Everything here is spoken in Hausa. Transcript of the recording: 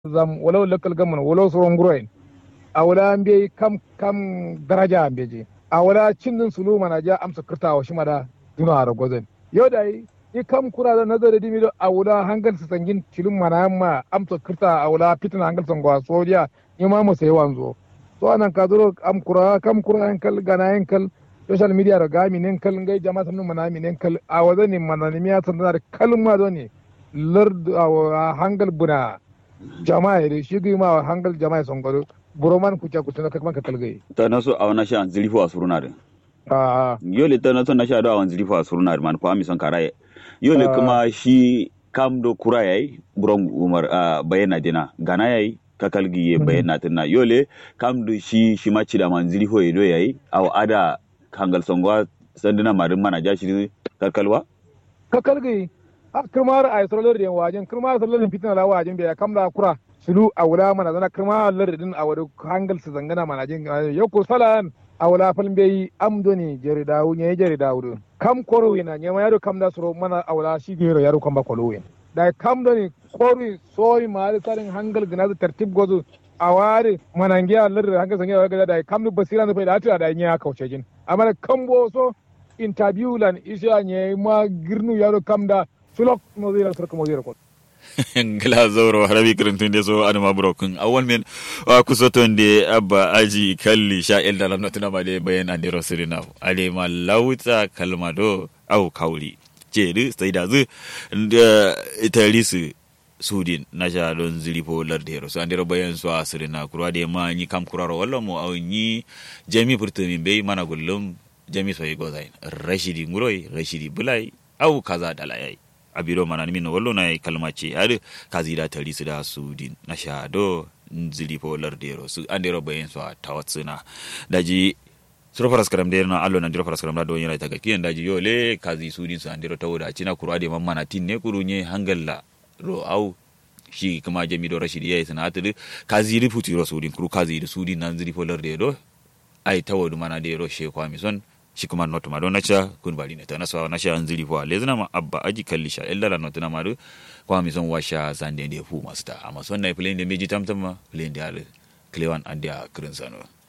zam walau local government walau soron guroin a wala an bai kam kam daraja an beje a wala cindin sulu mana ja amsa kirta wa shi mada duna a ragozin yau da yi i kam kura da nazari dimi do a wala hangal su sangin cilin mana ma amsa kirta a wala fitina hangal sangwa sojiya ni ma mu sai wanzo so anan ka zuro am kura kam kura hankal gana hankal social media da gami nen kal ngai jama'a sanu mana mi nen kal a wazani mana ni miya san da kalma do ne lard a hangal buna jama'a da shi ma hangal jama'a son gado buroman kuca kuca ka man ka kalgai ta na so a wani sha zilifu a suruna da a yole ta na so na sha da a wani zilifu a suruna da man ko ami son karaye yole kuma shi kam do kura yayi buron umar a bayana dina gana yayi ka kalgi ye bayana tinna yole kam do shi shi ma ci da man zilifu ya do yayi aw ada hangal songwa sandina marin mana ja shi kalkalwa ka kalgai a kirmar a yasar da wajen kirmar sallar fitina la wajen bai kamla kura sulu a wula mana zana kirma lar din a wadu hangal su zangana mana jin yau ko salan a wula falin bai amdo ne jeri dawo ne jeri dawo kam koro na nyama yaro kam da suro mana a wula shi gero yaro kam ba kolo da kam do ne koro soyi ma da tsarin hangal gina da tartib gozo a ware manangiya lar hangal zangana ga da kam da basira da faida ta da nya kauce jin amma kam bo so interview lan isha ne ma girnu yaro kam da sulok mo zira sarka mo zira ko ngila zoro harabi kirintunde so adama brokun awon men wa kusotonde abba aji kalli sha el dalam notuna ma de bayan ande rosirina ale ma lauta kalma do au kauli jeri sai da zu italisu sudin na sha don zilipo lardero so andero bayan so asirina kurwa de ma ni kam kuraro walla mo au ni jami furtumi be mana gullum jami so yigo zain rashidi nguroi rashidi bulai au kaza dalayai abiro mana min wallo na kalma ce har kazi da tari su da su din na shado nzili po lardero su andero bayin so tawatsuna daji suro faras karam de na allo na diro faras karam da do yana taga kiyan daji yo le kazi su din su andero tawda cina kurwa de man mana tin ne kurunye hangalla ro au shi kuma jami do rashidi yayi sanatu kazi ri futi ro su din kuru kazi ri su din nan zili po lardero ai tawadu mana de ro she kwami son shi kuma not ma don nacha kun bari ne ta nasa na sha anzili fo le zana ma abba aji kalli sha illa la not na ma do kwa mi son washa zande de fu masta amma son na plane de meji tamtam ma plane de ale klewan andia krin sano